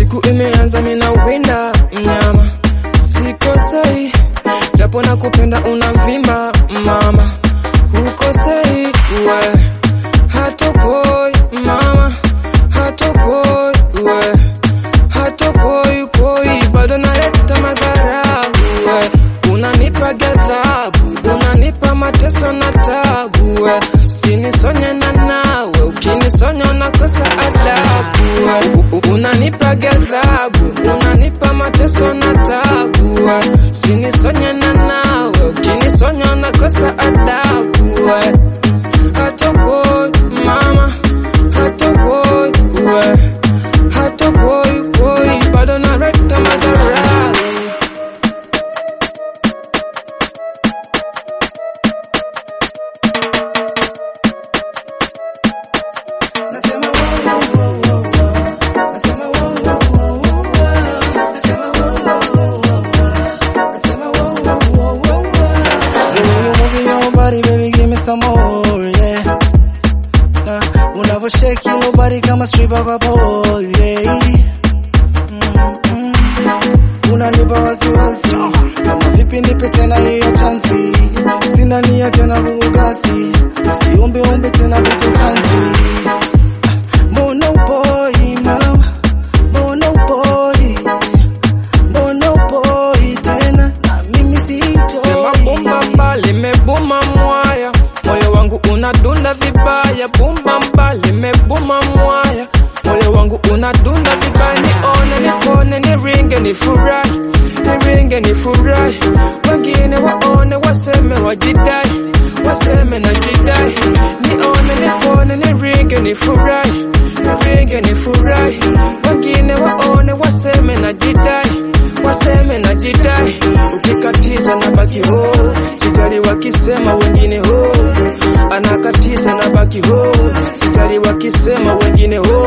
siku imeanza mina winda mnyama sikosei japo na kupenda unavimba mama hukosei we hatopoi mama hatopoi we hatopoi poi bado naleta madhara we unanipa ghadhabu unanipa mateso na tabu we sinisonye na nawe ukinisonya unakosa adabu we U- u- unanipa ghadhabu unanipa mateso na tabu we sinisonye na nawe ukinisonya unakosa adabu we hatopoi mama hatopoi we hatopoi poi bado naleta madhara Nasema wow, wow, wow, wow, wow. Nasema wow, wow, wow, wow, wow. Nasema wow, wow, wow, wow, wow. Nasema wow, wow, wow, wow, wow. The way you're moving your body, baby, give me some more, yeah. Uh, unavo shake your body kama stripper kwa pole, yeah. Mm, mm. Unanipa wasiwasi kama vipi, nipe tena hiyo chansi, sina nia tena bugasi, usiumbe umbe tena vitu fancy Mbona upoi mama, mbona upoi, mbona upoi tena na mimi Sema sitoi. bumba mba limebuma mwaya, moyo wangu unadunda vibaya. Bumba mba limebuma mwaya, moyo wangu unadunda vibaya. Nione nipone niringe nifurahi, niringe nifurahi. Wengine waone waseme wajidai, waseme na jidai. Nione nipone niringe nifurahi, niringe nifurahi. Wengine waone waseme na jidai waseme na jidai, ukikatiza na baki ho, sijali wakisema wengine ho, anakatiza na baki ho, sijali wakisema wengine ho,